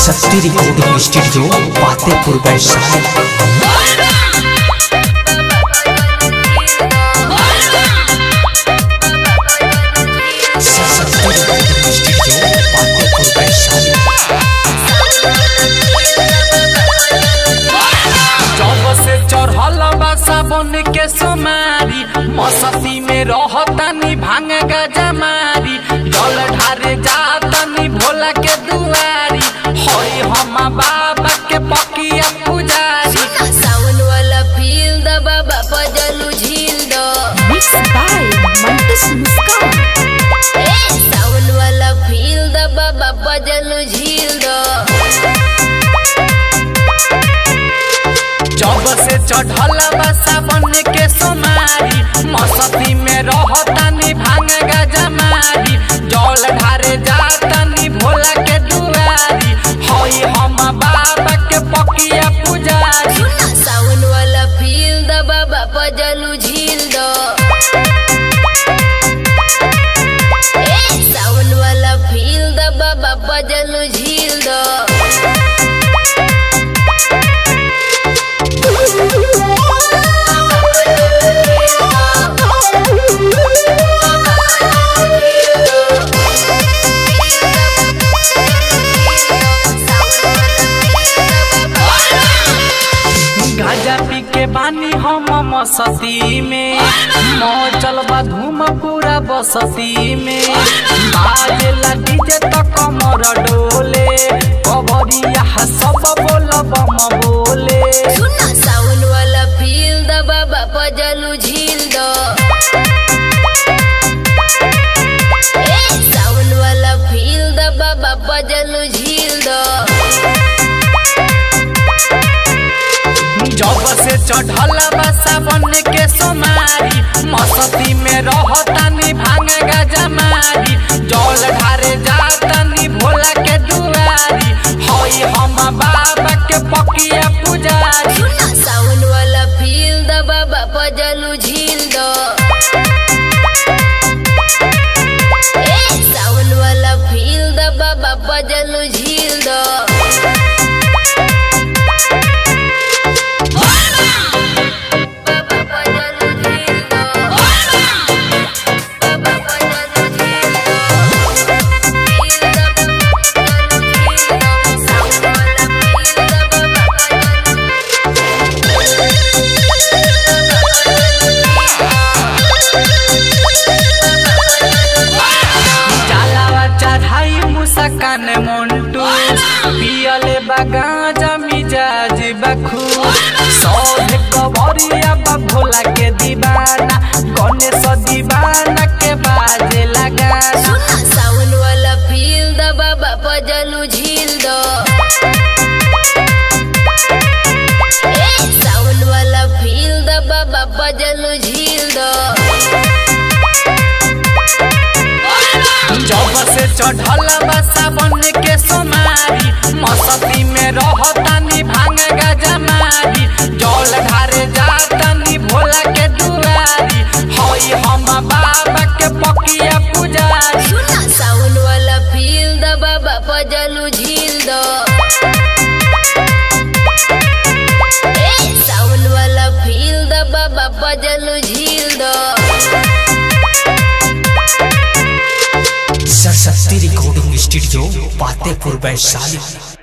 Saraswati recording studio Fatehpur Vaishali Saraswati recording studio Fatehpur Vaishali जब से चढ़ल बा साबन के सोमारी मसती में रहतानी भांग गजमारी जल ढारे जातानी भोला के दुआरी हई हम बाबा के पकिया पुजारी सावन वाला फील द बाबा पजलू झील दो Mixed by Mantis Muskan. ए सावन वाला फील द बाबा पजलू झील दो जब से चढ़ल बा साबन के सोमारी मसती में रहतानी भांग गजमारी जल ढारे जातानी भोला के दुआरी हई हम बाबा के पकिया पुजारी सुना सावन वाला फील द बाबा पजलू झील दो ए सावन वाला फील द बाबा पजलू झील दो गाजा पी के बानी हम मसती में मचल बा धूम पूरा बसती में बाजेला डीजे त कमर डोले कबरिया सब बोल बम बोले सुना सावन वाला फील द बाबा पजलू झील दो ए सावन वाला फील द बाबा पजलू झील दो जब से चढ़ल बा सावन के सोमारी मसती में रहतानी भांग गजमारी जल ढारे जातानी भोला के दुआरी हई हम बाबा के पकिया पुजारी सुना सावन वाला फील द बाबा पजलू झील दो ए सावन वाला फील द बाबा पजलू झील दो बाबा पजलू झील दो बाबा पजलू झील दो फील द बाबा पजलू झील दो सावन वाला फील द बाबा पजलू चालावा चढ़ाई मुसकान मोन्टू पियले बगाजा मिजाज बखू सौध कबरिया बा भोला के दीवाना गणेश दीवाना के बाजे लगा सुना सावन वाला फील द बाबा पजलू झील दो ए सावन वाला फील द बाबा पजलू झील दो जब से चढ़ल बा सावन के सोमारी मसती में रहतानी भांग गजमारी जल ढारे जातानी भोला के दुआरी हई हम बाबा के पकिया पुजारी सुना सावन वाला फील द बाबा पजलू झील दो ए सावन वाला फील द बाबा पजलू झील दो सरस्वती रिकॉर्डिंग स्टूडियो फतेहपुर वैशाली